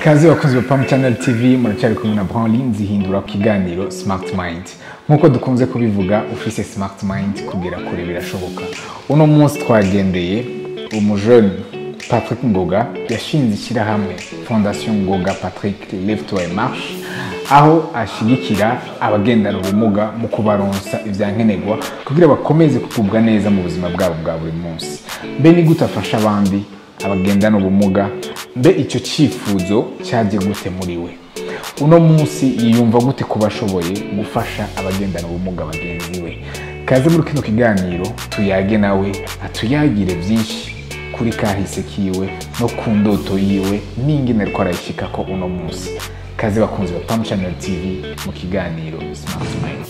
kazi bakunzi ba Pam Channel TV muracyari kumwe na Brownline zihindura ku kiganiro Smart Mind nk'uko dukunze kubivuga ufise Smart Mind kugera kure birashoboka uno munsi twagendeye umujeni Patrick Ngoga yashinze ishyirahamwe Fondation Ngoga Patrick Live to a Marche aho ashigikira abagendana ubumuga mu kubaronsa ivyankenerwa kugira bakomeze kugubwa neza mu buzima bwabo bwa buri munsi mbe ni gute afasha abandi abagendana ubumuga mbe icyo cyifuzo cyaje gute muri we uno munsi yiyumva gute kuba ashoboye gufasha abagendana ubumuga bagenzi we kaze muri kino kiganiro tuyage nawe atuyagire byinshi kuri kahise kiwe no ku ndoto yiwe n'ingene ariko arayishikako uno munsi kaze bakunzi ba Pam Channel TV mu kiganiro Smart Mind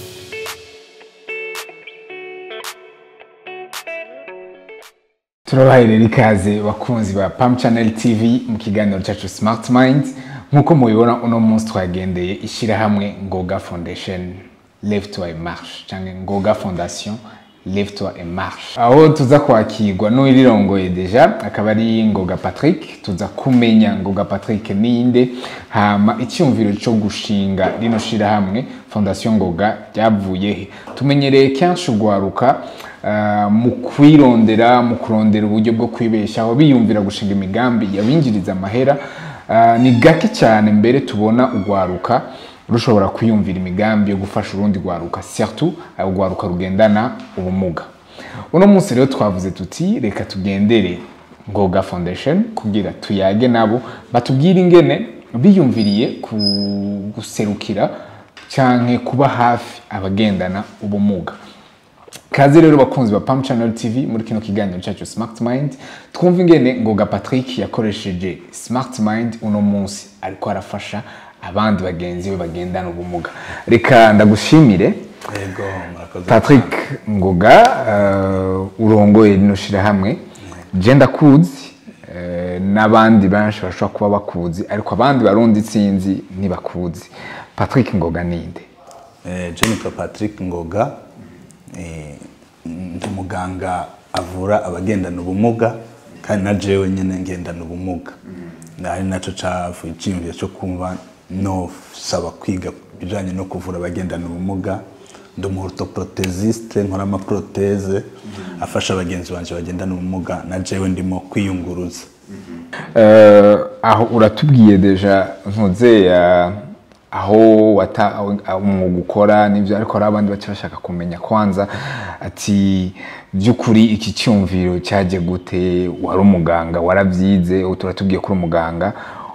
turabahaye rero ikaze bakunzi ba Pam Channel TV mu kiganiro cyacu Smart Mind nk'uko mubibona uno munsi twagendeye ishyirahamwe Ngoga Foundation Live to a Marche cyangwa Ngoga Fondation Live to a Marche aho tuza kwakirwa n'uwirirongoye deja akaba ari Ngoga Patrick tuza kumenya Ngoga Patrick ninde hama icyumviro cyo gushinga rino shirahamwe Fondation Ngoga ryavuye he tumenyereye kenshi ugwaruka uh, mu kwirondera mu kurondera uburyo bwo kwibeshaho biyumvira gushinga imigambi yabinjiriza amahera uh, ni gake cyane mbere tubona ugwaruka rushobora kwiyumvira imigambi yo gufasha urundi rwaruka surtout urwaruka rugendana ubumuga uno munsi rero twavuze tuti reka tugendere ngoga foundation kugira tuyage nabo batubwire ingene biyumviriye ku guserukira canke kuba hafi abagendana ubumuga kaze rero bakunzi ba Pam Channel TV muri kino kiganiro cyacu Smart Mind twumva ingene ngoga Patrick yakoresheje Smart Mind uno munsi ariko arafasha abandi bagenzi be bagendana ubumuga reka ndagushimire Yego, murakoze. Patrick Ngoga uh, urongoye rino shirahamwe je ndakuzi uh, n'abandi benshi bashobora kuba bakuzi ariko abandi barundi sinzi ntibakuzi Patrick Ngoga ninde Eh, je nitwa Patrick Ngoga eh, ndi muganga avura abagendana ubumuga kandi na jewe nyene ngendana ubumuga ari naco cavuye iciyumviro cyo kumva nosaba kwiga ibijanye no kuvura abagendana ubumuga ndi umuorthoprothesiste nkora amaproteze afasha abagenzi banje bagendana ubumuga na jewe ndimo kwiyunguruza uh, aho uratubwiye deja ntuze uh, aho wata aho umwuga ukora n'ibyo ariko hari abandi baca bashaka kumenya kwanza ati by'ukuri iki cyumviro cyaje gute wari umuganga warabyize ubu turatubwiye ko uri umuganga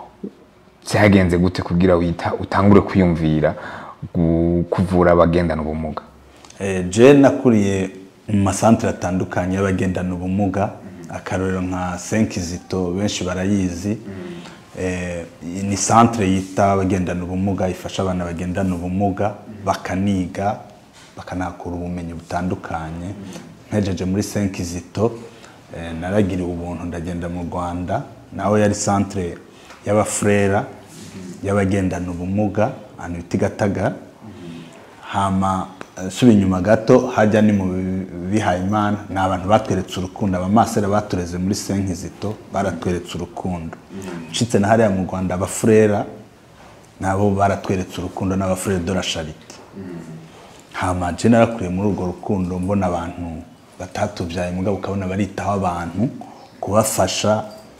cyagenze gute kugira wita utangure kwiyumvira gu- kuvura abagendana ubumuga Eh, je nakuriye mu masantere atandukanye y'abagendana ubumuga akarorero nka senkizito benshi barayizi Eh, ni santere yita abagendana ubumuga ifasha abana bagendana ubumuga bakaniga bakanakura ubumenyi butandukanye nkejeje muri senkizito eh, naragiriwe ubuntu ndagenda mu rwanda nawe yari santere y'abafurera y'abagendana ubumuga ahantu bita i gatagara hama eh, suba inyuma gato hajya ni mu bihaye imana ni abantu batweretse urukundo abamasera batureze muri senkizito baratweretse urukundo nshitse na hariya mu rwanda abafurera nabo baratweretse urukundo n'abafurere de la charite hama je narakuriye muri urwo rukundo mbona abantu batatubyaye mugabo ukabona baritaho abantu kubafasha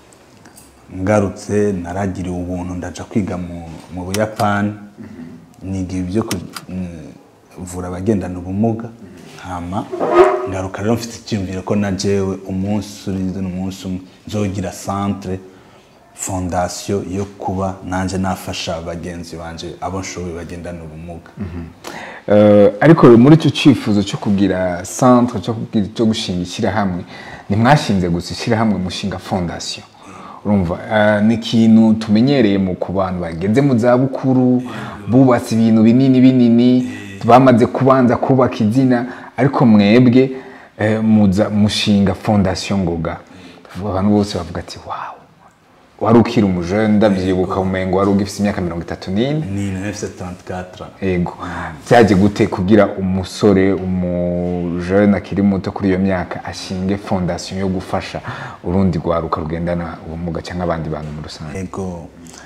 ngarutse naragiriwe ubuntu ndaja kwiga mu, mu buyapani niga ibyo kuvura abagendana ubumuga hama ngaruka rero mfite icyumviro ko na jewe umunsi urize n'umunsi umwe nzogira centre fondation yo kuba nanje nafasha bagenzi banje abo nshoboye bagendana ubumuga Uh, ariko muri icyo cyifuzo cyo kugira centre cyo kugira cyo gushinga ishyirahamwe ntimwashinze gusa ishyirahamwe mushinga fondation urumva uh, ni ikintu tumenyereye mu ku bantu bageze mu zabukuru bubatse ibintu binini binini bamaze kubanza kubaka izina ariko mwebwe eh, muza mushinga fondation ngoga abantu bose bavuga ati wow wari ukiri umujene ndabyibuka umengo wari ugifite imyaka mirongo itatu n'ine ni 1974 ego byaje gute kugira umusore umujene akiri muto kuri iyo myaka ashinge fondasiyo yo gufasha urundi rwaruka rugendana ubumuga cyangwa abandi bantu muri rusange ego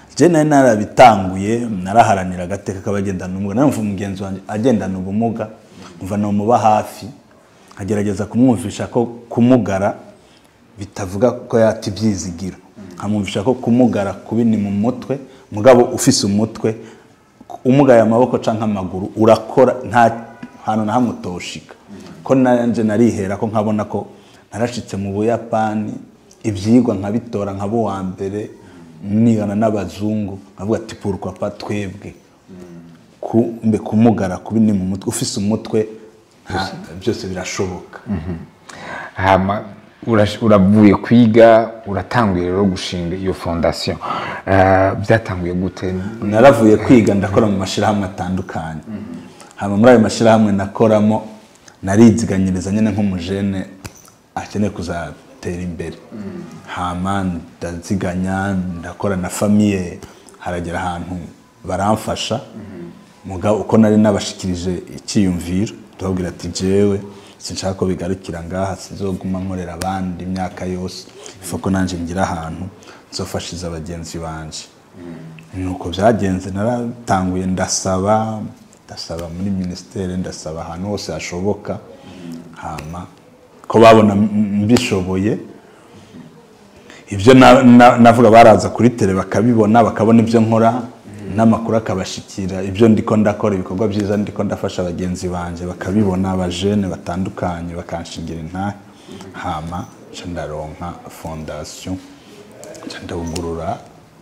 je nari narabitanguye naraharanira agateka k'abagendana ubumuga narumva umugenzi wanjye agendana ubumuga umva nomuba hafi nkagerageza kumwumvisha ko kumugara bitavuga ko yata ibyizigiro nkamwumvisha ko kumugara kubi ni mu mutwe mugabo ufise umutwe umugaye amaboko canke amaguru urakora nta hantu na hamwe utoshika ko nanje narihera ko nkabona ko narashitse mu buyapani ivyigwa nkabitora nkaba uwa mbere nigana n'abazungu nkavuga ati pourquoi pas twebwe ku- mbe kumugara kubi ni mu mutwe ufise umutwe nta- byose birashoboka hama urash- uravuye kwiga uratanguye rero gushinga iyo fondation Eh, byatanguye gute naravuye kwiga ndakora mu mashyirahamwe atandukanye hama muri ayo mashyirahamwe nakoramo nariziganyiriza nyine nk'umujene akeneye kuzatera imbere hama ndaziganya ndakora na famiye haragera ahantu baramfasha mugabo uko nari nabashikirije icyiyumviro ndababwira ati jewe sinshaka ko bigarukira ngaha sinzoguma nkorera abandi imyaka yose ifa ko nanjye ngira ahantu nzofashiza bagenzi banje nuko byagenze naratanguye ndasaba ndasaba muri minisiteri ndasaba ahantu hose hashoboka hama ko babona m- mbishoboye ibyo na- na- navuga baraza kuri tele bakabibona bakabona ibyo nkora n'amakuru akabashikira ibyo ndiko ndakora ibikorwa byiza ndiko ndafasha bagenzi banjye bakabibona abajene batandukanye bakanshingira intahe hama nca ndaronka fondasiyo nca ndawugurura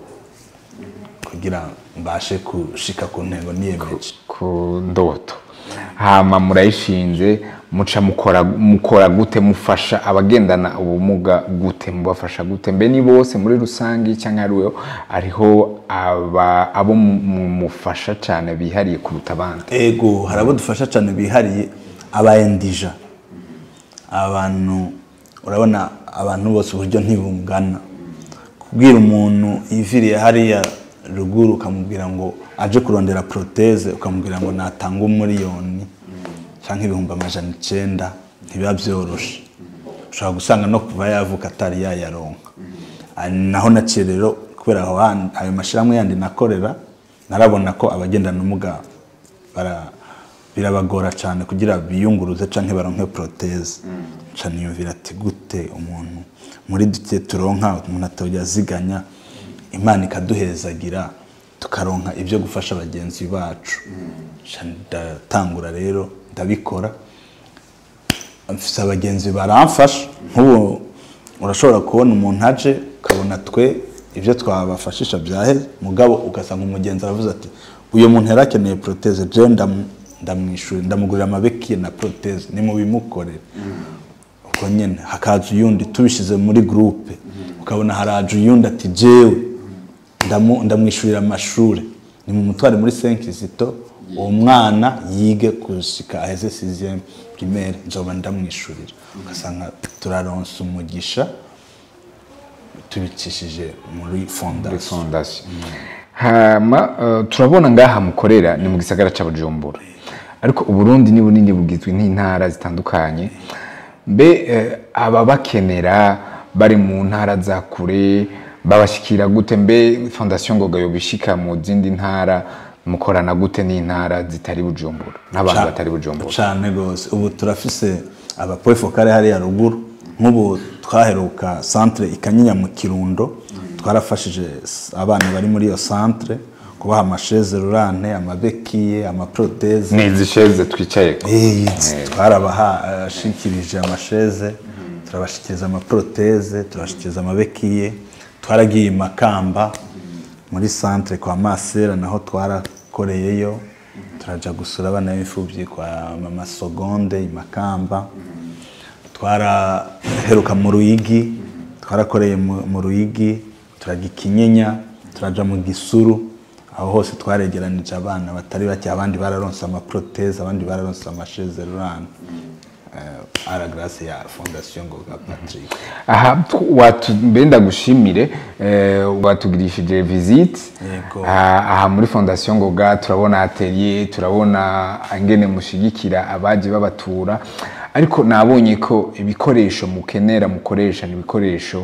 kugira mbashe gushika ku ntego niyemeje ku ndoto hama murayishinze muca mukora mukora gute mufasha abagendana ubumuga gute mubafasha gute mbe ni bose muri rusange cyangwa hariho hariho aba abo mu- mu- mufasha cyane bihariye kuruta abandi ego hari abo dufasha cyane bihariye abayendija abantu urabona abantu bose uburyo ntibungana kubwira umuntu yiviriye hariya ruguru ukamubwira ngo aje kurondera proteze ukamubwira ngo natanga umuriyoni cyangwa ibihumbi amajana icyenda ntibiba byoroshe ushobora gusanga no kuva yavuka atari yayaronka Ah, naho naciye rero kubera aho handi- ayo mashyirahamwe yandi nakorera narabona ko abagendana ubumuga bara- birabagora cyane kugira biyunguruze canke baronke proteze nca niyumvira ati gute umuntu muri duke turonka umuntu atojya aziganya imana ikaduhezagira tukaronka ibyo gufasha bagenzi bacu Nca ndatangura rero ndabikora mfise abagenzi baramfasha nk'ubu urashobora kubona umuntu aje ukabona twe ibyo twabafashisha byaheze mugabo ugasanga umugenzi aravuze ati uyu muntu yari akeneye proteze je ndamu- ndamwishyura ndamugurira amabekiye na proteze nimubimukorere ubwo nyine hakaza uyundi tubishyize muri gurupe ukabona haraje uyundi ati jewe ndamu- ndamwishyurira amashuri ni mu mutware muri senkizito uwo mwana yige gushika aheze sixième primaire nzoba ndamwishyurira ugasanga turaronsa umugisha tubicishije muri muri fondation fondation hama eh, turabona ngaha mukorera ni mu gisagara cya bujumbura ariko uburundi ni bunini bugizwe n'intara zitandukanye mbe eh, ababakenera bari mu ntara za kure babashikira gute mbe fondation ngoga yobishika mu zindi ntara mukorana gute n'intara zitari bujumbura n'abantu Ca- batari bujumbura cane rwose ubu turafise abapoe fokale hariya ruguru nk'ubu twaheruka centre ikanyinya mu kirundo twarafashije s- abana bari muri iyo centre kubaha amasheze rurante amabekiye amaproteze ni izi sheze twicaye twarabashikirije amasheze turabashikiriza amaproteze turabashikiriza amabekiye twaragiye i makamba muri centre kwa masera naho twarakoreyeyo turaja gusura abana b'imfubyi kwa mama sogonde i makamba twaraheruka mu ruyigi twarakoreye mu mu ruyigi turaga ikinyinya turaja mu gisuru aho hose twaregeranije abana batari bake abandi bararonse amaproteze abandi bararonse amasheze rurante uh, ara grace ya fondation ngoga patrick aha tw- watu mbe ndagushimire eh, watugirishije visite Yego. aha aha muri fondation ngoga turabona atelier turabona ingene mushigikira abaje babatura ariko nabonye ko ibikoresho mukenera mukoresha ni ibikoresho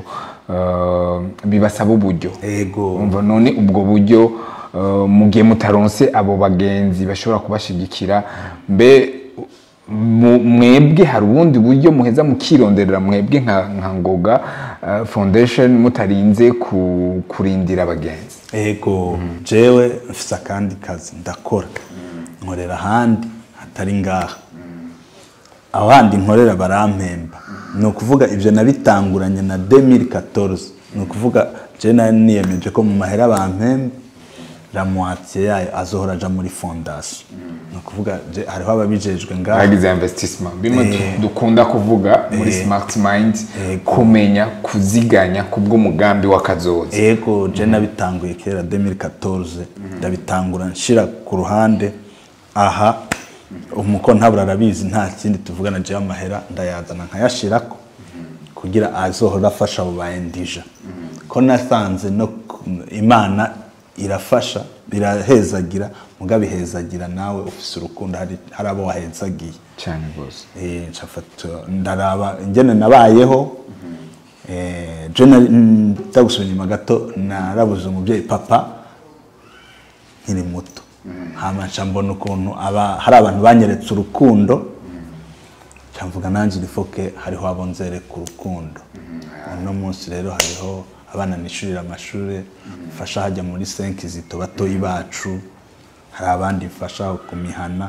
eh, bibasaba uburyo ego umva none ubwo buryo eh, mu gihe mutaronse abo bagenzi bashobora kubashigikira mbe mu- mwebwe hari ubundi buryo muheza mukironderera mwebwe nka, nka ngoga eh, foundation mutarinze ku, kurindira abagenzi ego jewe mfise akandi kazi ndakora nkorera ahandi hatari ngaha aho handi nkorera barampemba ni ukuvuga ibyo nabitanguranye na 2014 ni ukuvuga je nari niyemeje ko mu mahera bampemba la moitié yayo azohora aja muri fondation ni ukuvuga je- hariho ababijejwe ngaha bagize investissement bimwe du- dukunda kuvuga muri smart mind kumenya kuziganya kubw'umugambi w'akazoza ego je nabitanguye kera 2014 ndabitangura nshira ku ruhande aha umuko ntabura arabizi nta kindi tuvugana je amahera ndayazana nkayashirako kugira azohora afasha abo bayendija ko nasanze no ku- imana irafasha birahezagira mugabo ihezagira nawe ufise urukundo hari hari abo wahezagiye cyane rwose Eh, nshafata ndaraba ingene nabayeho eh, je nari- mm, ndagusubira inyuma gato narabuze umubyeyi papa nkiri muto hama nca mbona ukuntu aba hari abantu banyeretse urukundo nca mvuga nanjye irifoke hariho abo nzereka urukundo uno munsi rero hariho abana nishurira amashuri mfasha hajya muri senkizito batoyi bacu hari abandi mfasha ku mihana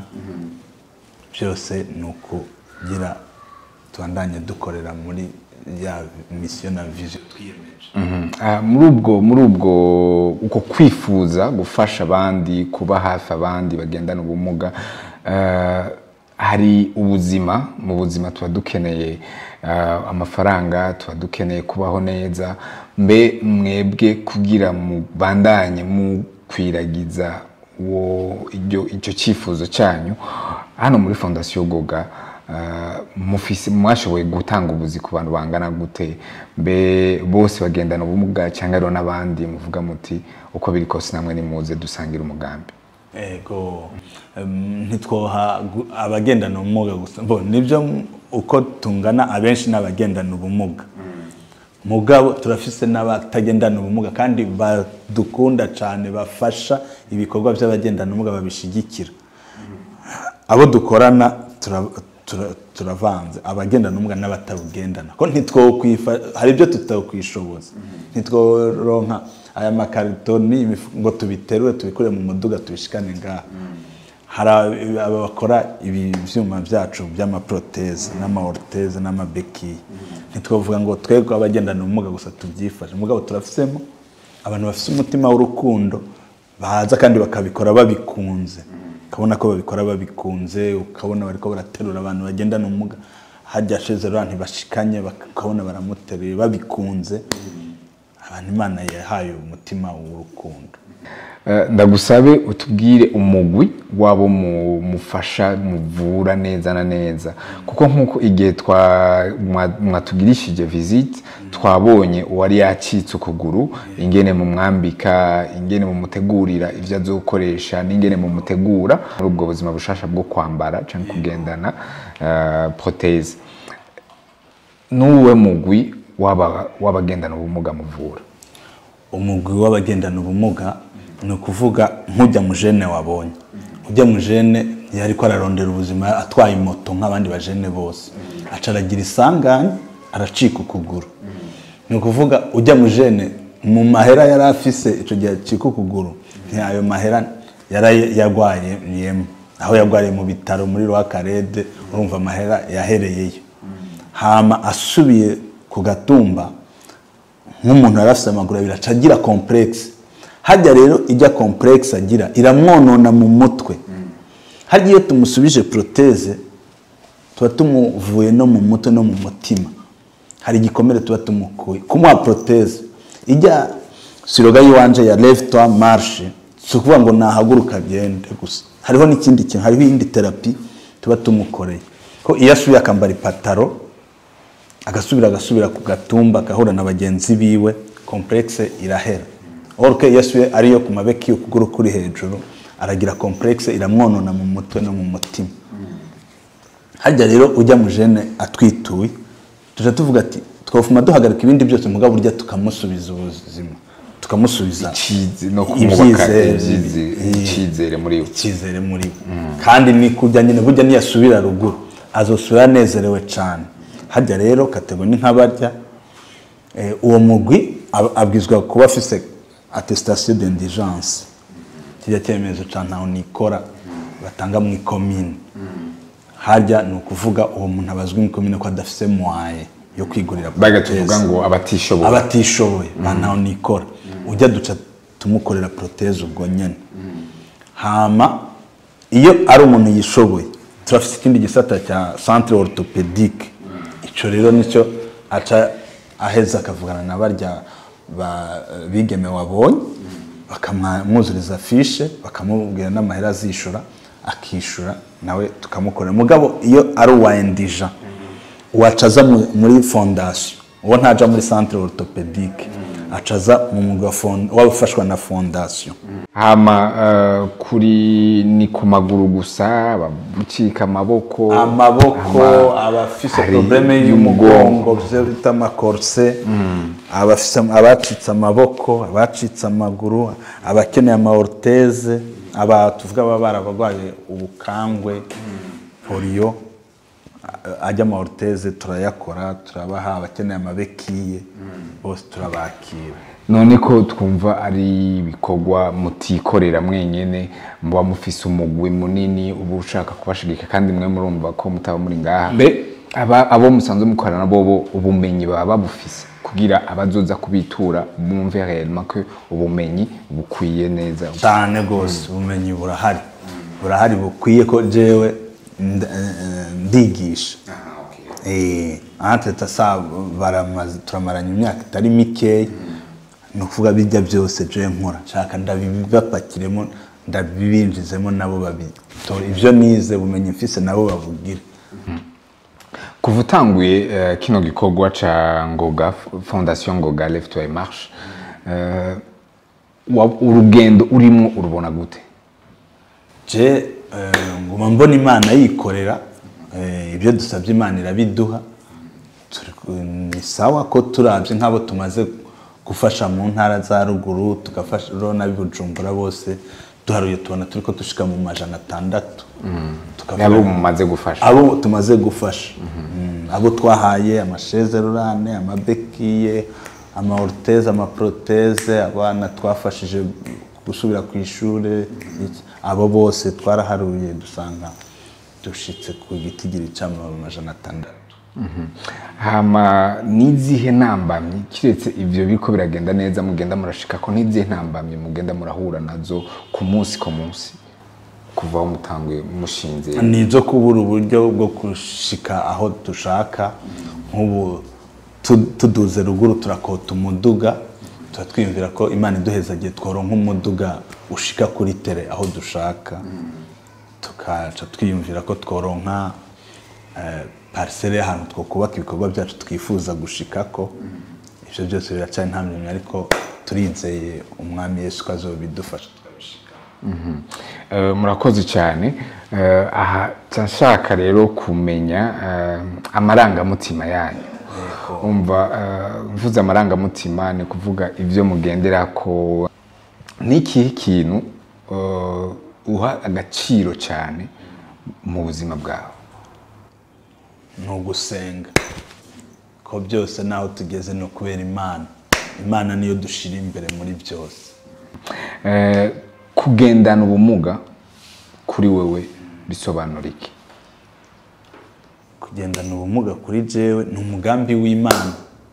byose ni ukugira tubandanye dukorera muri ya misiyo na vision twiyemeje Ah, muri ubwo muri ubwo uko kwifuza gufasha abandi kuba hafi abandi bagendana ubumuga ah, hari ubuzima mu buzima tuba dukeneye ah, amafaranga tuba dukeneye kubaho neza mbe mwebwe kugira mubandanye mukwiragiza uwo iryo icyo cyifuzo cyanyu hano muri fondasiyo goga ah, mufise mwashoboye gutanga ubuzi ku bantu bangana gute mbe bose bagendana ubumuga cyangwa rero n'abandi muvuga muti uko biri kose namwe nimuze dusangire umugambi ego em, ntitwoha gu- abagendana ubumuga gusa bo nibyo m- uko tungana abenshi n'abagendana ubumuga mugabo turafise n'abatagendana ubumuga kandi badukunda cyane bafasha ibikorwa by'abagendana ubumuga babishigikira abo dukorana tura- tura- turavanze abagendana ubumuga n'abatabugendana ko ntitwokwifa hari ibyo tutokwishoboza ntitworonka aya makarito ni imifu- ngo tubiterure tubikure mu muduga tubishikane ngaha hari ab- aba bakora ibi byuma byacu by'amaproteze n'amaorteze n'amabekiye ntitwavuga ngo twebwe abagendana ubumuga gusa tubyifashe mugabo turafisemo abantu bafite umutima w'urukundo baza kandi bakabikora babikunze ukabona ko babikora babikunze ukabona bariko baraterura abantu bagendana ubumuga hajya sheze rero ntibashikanye bak- ukabona baramuteruye babikunze abantu imana yahaye umutima w'urukundo Eh, ndagusabe utubwire umugwi wabo mu- mufasha muvura neza na neza kuko nk'uko igihe twa- mwa- mwatugirishije visite twabonye uwari yacitse ukuguru ingene mumwambika ingene mumutegurira ibyo azokoresha n'ingene mumutegura muri ubwo buzima bushasha bwo kwambara cyangwa kugendana eh, proteze n'uwe mugwi w'aba- w'abagendana ubumuga muvura umugwi w'abagendana ubumuga ni ukuvuga nk'ujya mu jene wabonye ujya mu jene yari ko ararondera ubuzima atwaye moto nk'abandi bajene bose aca aragira isanganya aracika ukuguru ni ukuvuga ujya mu jene mu mahera yari afise icyo gihe acika ukuguru ntiyayo mahera yari yarwayemo aho yarwariye mu bitaro muri rwakarede urumva amahera yahereyeyo hama asubiye ku gatumba nk'umuntu yari afite amaguru abiri aca agira kompuregisi hajya rero ijya kompuregisi agira iramwonona mu mutwe hajya iyo tumusubije poroteze tuba tumuvuye no mu mutwe no mu mutima hari igikomere tuba tumukuye kumuha poroteze ijya siroga y'iwanje ya levitwa marshe si ukuvuga ngo nahaguruka agende gusa hariho n'ikindi kintu hariho iyindi terapi tuba tumukoreye ko iyo asubiye akambara ipataro agasubira agasubira ku gatumba agahura na bagenzi biwe kompuregisi irahera oruke iyo asubiye ariyo ku mabeki ukuguru kuri hejuru aragira kompuregisi iramwonona mu mutwe no mu mutima hajya rero ujya mu jene atwituye tujya tuvuga ati twofuma duhagarika ibindi byose mugabo burya tukamusubiza ubuzima tukamusubiza Icize no kumubaka ibyizere, ibyize- eh, icyizere muri we icyizere muri we kandi ni kujya nyine burya niyasubira ruguru azosubira anezerewe cyane hajya rero kategori ni nk'abarya eh, uwo mugwi ab- abwizwa kuba afise attestation d'indigence kijya cyemezo cya ntaho nikora batanga mu ikomine harya ni ukuvuga uwo muntu abazwi mu ikomine ko adafise mwaye yo kwigurira baga proteze. tuvuga ngo abatishoboye abatishoboye ba ntaho nikora ujya duca tumukorera proteze ubwo nyine hama iyo ari umuntu yishoboye turafite ikindi gisata cya centre orthopedique icyo rero nicyo aca aheza akavugana na barya ba- bigeme wabonye bakamwuzuriza fishe bakamubwira n'amahera azishura akishura nawe tukamukorera mugabo iyo ari uwa endija wacaza mu- muri fondasiyo uwo ntaja muri centre orthopedique acaza mu mwuga wa fon- w'abafashwa na fondasiyo hama eh, kuri ni ku maguru gusa bamucika amaboko amaboko ama- abafise hari probleme y'umugongo byo bita amakorse abafise abacitse amaboko abacitse amaguru abakeneye amaorteze aba tuvuga baba barabarwaye ubukangwe poliyo a- ajya amaorteze turayakora turabaha abakeneye amabekiye bose turabakira none ko twumva ari ibikorwa mutikorera mwenyene muba mufise umugwi munini uba ushaka kubashigika kandi mwe murumva ko mutaba muri ngaha mbe aba abo musanzwe mukorana bobo ubumenyi baba babufise kugira abazoza kubitura bumve réellement ko ubumenyi bukwiye neza cyane rwose ubumenyi burahari burahari bukwiye ko jewe nda- eh, ndigisha Eh, aha teta sa baramaze turamaranye imyaka itari mikeya ni ukuvuga bijya byose je nkora nshaka ndabibapakiremo ndabibinjizemo nabo babitore ibyo nize bumenyi mfise nabo babugire kuva utanguye eh, kino gikorwa ca ngoga fondation ngoga left to marche eh, wa- urugendo urimo urubona gute je eh, nguma mbona imana yikorera eh, ibyo dusabye imana irabiduha Turi ku- ni sawa ko turabye nk'abo tumaze gufasha mu ntara za ruguru tugafasha urabona bujumbura bose duharuye tubona turi ko dushika mu majana atandatu Tukavuga- nabo mumaze gufasha abo tumaze gufasha Mm, abo twahaye amasheze rurane amabekiye amaoruteze amaproteze abana twafashije gusubira ku ishuri iki. abo bose twaraharuye dusanga dushitse ku gitigiri cy'amajana atandatu hama n'izihe ntambamyi kiretse ibyo biriko biragenda neza mugenda murashika ko n'izihe ntambamyi mugenda murahura nazo ku munsi ku munsi kuva aho mutanguye mushinze ni izo kubura uburyo bwo gushika aho dushaka nk'ubu tu- tuduze ruguru turakota umuduga tuba twiyumvira ko imana iduhezagiye tworonka umuduga ushika kuri tere aho dushaka tukaca twiyumvira ko tworonka eh, parisere y'ahantu two kubaka ibikorwa byacu twifuza gushikako ibyo byose biracyari nta myanya ariko turizeye umwami yesu ko azobidufasha tukabishika Eh, murakoze cyane Eh, aha nca nshaka rero kumenya eh, amarangamutima yanyu umva eh, mvuze amarangamutima ni kuvuga ibyo mugendera ko ni ikihe kintu eh, uha agaciro cyane mu buzima bwawe ni ugusenga ko byose naho tugeze ni ukubera imana imana niyo dushira imbere muri byose Eh, kugendana ubumuga kuri wewe bisobanura iki kugendana ubumuga kuri jewe ni umugambi w'imana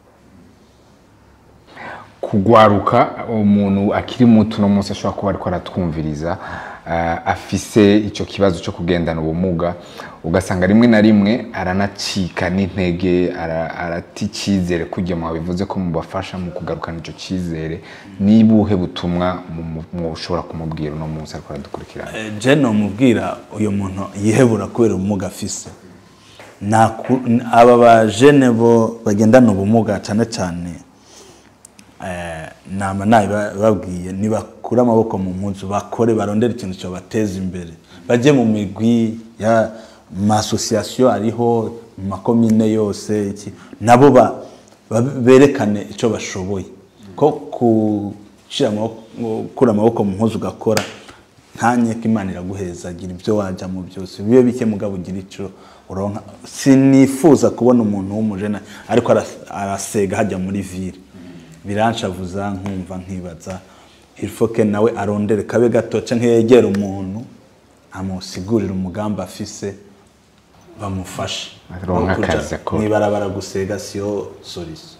kugwaruka umuntu akiri muto uno munsi ashobora kuba ariko aratwumviriza eh, afise icyo kibazo cyo kugendana ubumuga ugasanga rimwe na rimwe aranacika n'intege ara- arata icyizere kugira ngo bivuze ko mubafasha mu kugarukana icyo cyizere niba ubuhe butumwa mu- mu- mushobora kumubwira uno munsi ariko aradukurikirana Eh, je nomubwira uyu muntu yihebura kubera ubumuga afise Naku- n- aba bajene bo bagendana ubumuga cyane cyane eh, nama nabibabwiye nibakure amaboko mu mpuzu bakore barondere ikintu cyobateza imbere bajye mu migwi ya masosiyasiyo ariho mu makomine yose iki nabo ba babe- berekane icyo bashoboye ko gushyira amaboko gukura amaboko mu mpuzu ugakora ntanye ko imana iraguheza gira ibyo wajyamo byose bibe bike mugabo ugira icyo uronka sinifuza kubona umuntu w'umujena ariko aras- arasega hajya muri vire biranshavuza nkumva nkibaza irifoke nawe arondere kabe gato cyangwa yegera umuntu amusigurira umugambi afise bamufashe Aronka Aho kuja akazi akora. mw'ibarabara gusega siyo solution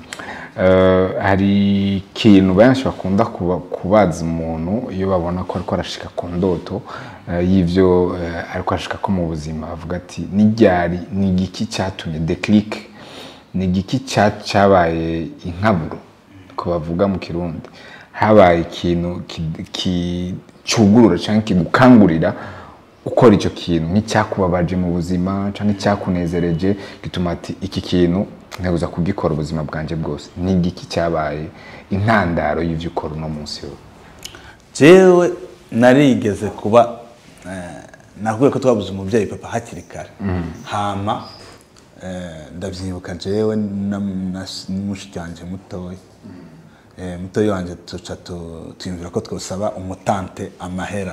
Eh, hari ikintu benshi bakunda kuba- kubaza umuntu iyo babona ko ariko arashika ku ndoto eh, y'ivyo eh, ariko arashika ko mu buzima avuga ati n'iryari ni igiki cyatumye declic ni igiki cya- cyabaye inkaburo ko bavuga mu kirundi habaye ikintu ki- ki- cyugurura cyangwa kigukangurira gukora icyo kintu nk'icyakubabaje mu buzima cyangwa icyakunezereje gituma ati iki kintu nteguza kugikora ubuzima bwanjye bwose ni igiki cyabaye intandaro y'ibyo ukora uno munsi wowe jewe narigeze kuba eh, nakubwiye ko twabuze umubyeyi papa hakiri kare hama eh, ndabyibuka jewe na- na- n'umushiki wanjye mutoya Eh, mutoya wanjye tuca tu- twiyumvira ko twosaba umutante amahera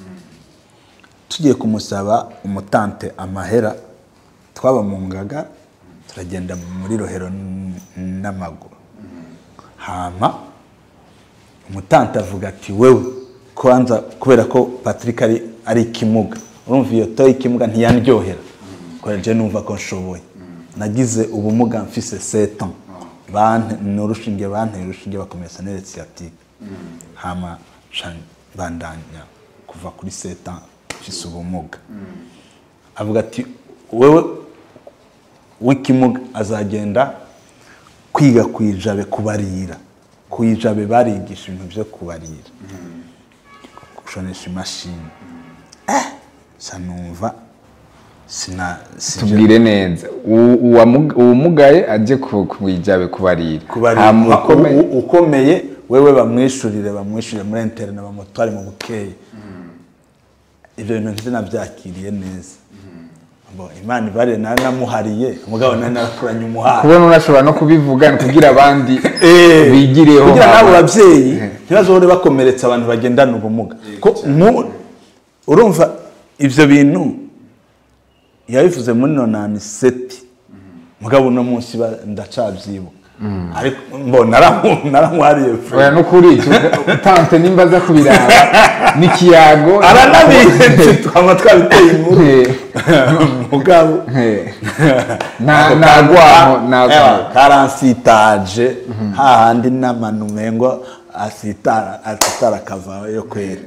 tugiye kumusaba umutante amahera twaba mu ngaga turagenda muri rohero n- n'amaguru hama umutante avuga ati wewe kwanza kubera ko patrick ari, ari ikimuga urumva iyo toyi ikimuga ntiyandyohera kubera je numva ko nshoboye nagize ubumuga mfise setan ni urushinge banteye urushinge bakomeza nere sciatique hama ca bandanya kuva kuri setan mfise ubumuga avuga ati wewe w'ikimuga azagenda kwiga ku ijabe kubarira ku ijabe barigisha ibintu byo kubarira gushonesha imashini eh sa numva sina sija tubwire neza uwo- uwamu- uwumugaye ajye ku ku ijabe kubarira kubarira Hama ukomeye- u- ukomeye wewe bamwishurire bamwishurire muri interne bamutware mu bukeye ibyo bintu ntibyo nabyakiriye neza Bo, imana ibarire nari namuhariye umugabo nari narakuranye umuhari kubona unashobora no kubivuga ni kugira abandi Eh, bigireho kugira hama. n'abo babyeyi ntibazahore bakomeretsa abantu bagendana ubumuga ko mu- urumva ibyo bintu yabivuze muri nonani seti mugabo uno munsi ba- ndacabyibuka ariko mbona naramu- naramuhariye pe. oya nukuri utante nimba aza kubiraba n'ikiyago aranabihenze twaba twabiteye inkuru Eh, mugabo eh. nta nta rwaho nta Ewa, karansitaje hahandi n'amanu mengo asitara asitara akavayo kwera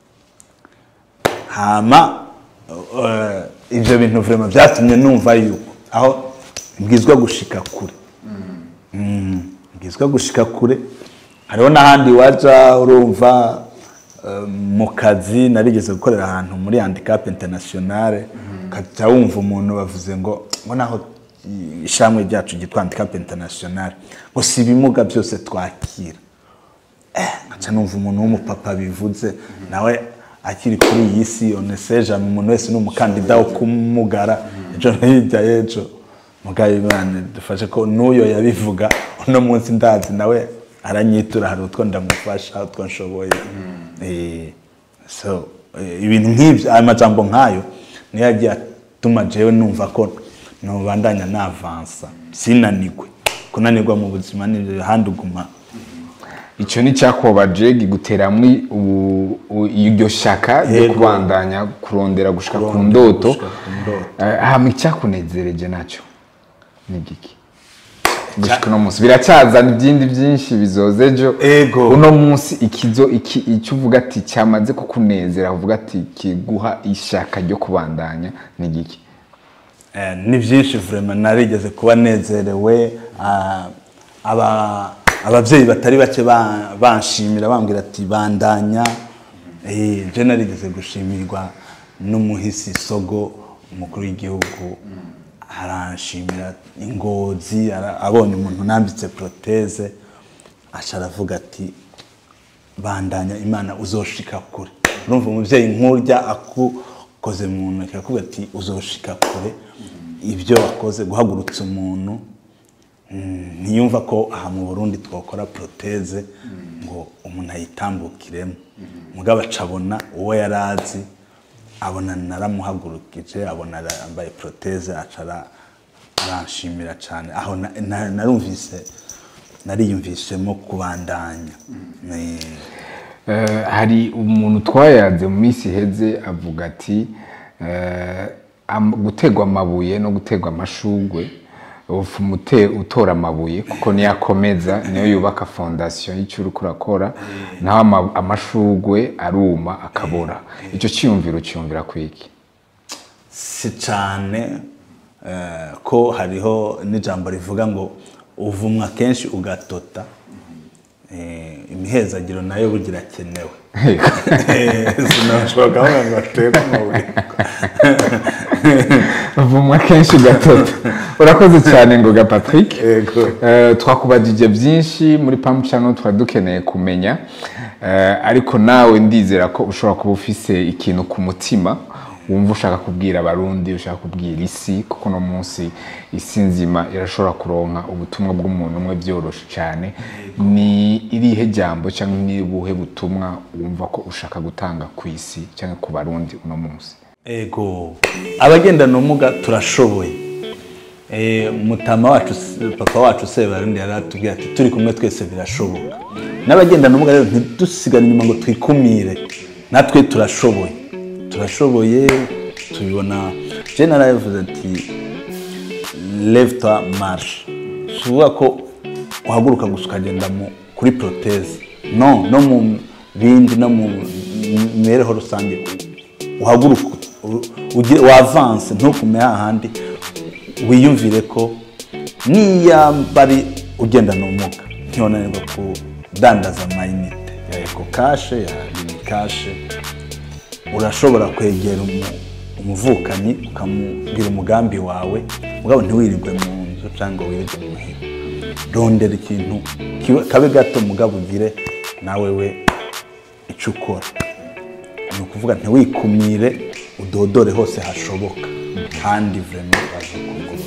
hama eh, ibyo bintu vrema byatumye numva yuko aho mbwizwa gushika kure Mm, mbwizwa gushika kure hariho n'ahandi waja urumva eh, mu kazi narigeze gukorera ahantu muri handicap internationale ukajya wumva umuntu bavuze ngo ngo naho ishamwe ryacu ryitwa handicap internationale ngo si ibimuga byose twakira nkaca numva umuntu w'umupapa bivuze nawe akiri kuri iyi si oneseje umuntu wese ni umukandida wo kumugara ejo no hirya y'ejo mugabe imana dufashe ko n'uyo yabivuga uno munsi ndazi nawe aranyitura hari utwo ndamufasha utwo nshoboye Eh, so eh, ibintu nk'ibyo aya majambo nk'ayo niyo yagiye atuma jewe numva ko nubandanya navansa sinanigwe kunanirwa mu buzima ni ahandi uguma icyo ni cyakobaje giguteramwo ubu- u- iryo shaka ryo Yego. kubandanya kurondera gushika ku Kurondera ndoto gushika ku ndoto. Eh, hama icyakunezereje nacyo ni igiki gushika uno munsi biracyazana ibyindi byinshi bizoza ejo Ego. uno munsi ikizo iki icyo uvuga ati cyamaze kukunezera uvuga ati kiguha ishaka ryo kubandanya ni igiki Eh, ni byinshi vraiment narigeze kuba nezerewe ah, aba ababyeyi batari bake ba- banshimira bambwira ati bandanya Eh, je narigeze gushimirwa n'umuhisi sogo umukuru w'igihugu aranshimira ingozi ara- abonye umuntu nambitse proteze aca aravuga ati bandanya imana uzoshika kure urumva umubyeyi nk'urya akukoze mu ntoki akakubwira ati uzoshika kure ibyo wakoze guhagurutsa umuntu mm, ntiyumva ko aha mu burundi twakora proteze ngo umuntu ayitambukiremo mugabo acabona uwo yari azi abona naramuhagurukije abona yambaye proteze acara aranshimira cyane aho na- na- narumvise nariyumvisemo kubandanya Ni- Eh, hari umuntu twayaze mu minsi iheze avuga ati eh, am- gutegwa amabuye no gutegwa amashugwe ufuma ute- utora amabuye kuko niyo akomeza niyo yubaka fondasiyo y'icyo uriko urakora naho ama- amashugwe aruma akabora icyo cyiyumviro cyiyumvira kwiki si cyane eh, ko hariho n'ijambo rivuga ngo uvumwa kenshi ugatota Eh, imihezagiro nayo bugira akenewe sinashobora kuvuga ngo aterwe amabuye vumwa kenshi gatatu urakoze cyane ngoga patrick Yego. Eh, twakubajije byinshi muri pamp channel twari dukeneye kumenya Eh, ariko nawe ndizera ko ushobora kuba ufise ikintu ku mutima wumva ushaka kubwira abarundi ushaka kubwira isi kuko uno munsi isi nzima irashobora kuronka ubutumwa bw'umuntu umwe byoroshe cyane ni irihe jambo cyangwa ni ubuhe butumwa wumva ko ushaka gutanga ku isi cyangwa ku barundi uno munsi ego abagendana ubumuga turashoboye Eh, mutama wacu papa wacu sebarundi yari atubwira ati turi kumwe twese birashoboka n'abagendana ubumuga rero ntidusigane inyuma ngo twikumire natwe turashoboye turashoboye tubibona je narabivuze ati leve toi marche si ukuvuga ko uhaguruka gusa ukagenda mu- kuri proteze no no mu bindi no mu mibereho rusange uhaguruka u- ugire wavanse ntukume hahandi wiyumvire ko niyamba ari ugendana ubumuga ntiwananirwa kudandaza amayinite ya eko kashe ya mini kashe urashobora kwegera umu- umuvukanyi ukamubwira umugambi wawe mugabo ntiwirirwe mu nzu cyangwa wirirwe muhira rondera ikintu kibe- kabe gato mugabo ugire nawe we icyo ukora ni ukuvuga ntiwikumire udodore hose hashoboka kandi vrema bazakugururira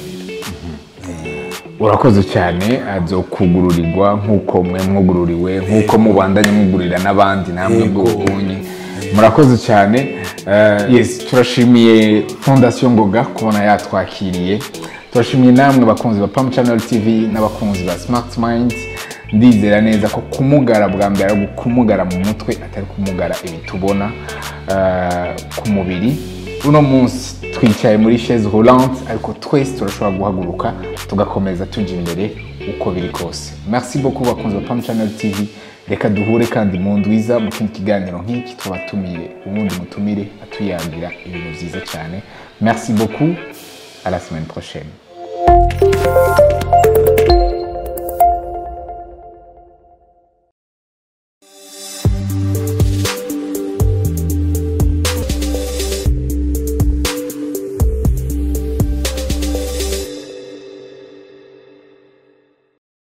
urakoze cyane azokugururirwa nk'uko mwe mwugururiwe nk'uko mubandanye mwugurira n'abandi namwe Yego. bw'ubunyi murakoze cyane Eh, yes turashimiye fondasiyo ngoga kubona yatwakiriye turashimiye namwe bakunzi ba pam channel tv n'abakunzi ba smart mind ndizera neza ko kumugara bwa mbere ari kumugara mu mutwe atari kumugara ibi tubona eh, ku mubiri uno munsi twicaye muri chaise roulante ariko twese turashobora guhaguruka tugakomeza tujya imbere uko biri kose merci beaucoup bakunzi ba pam channel tv reka duhure kandi mu ndwiza mu kindi kiganiro nk'iki twabatumiye ubundi mutumire atuyangira ibintu byiza cyane merci beaucoup à la semaine prochaine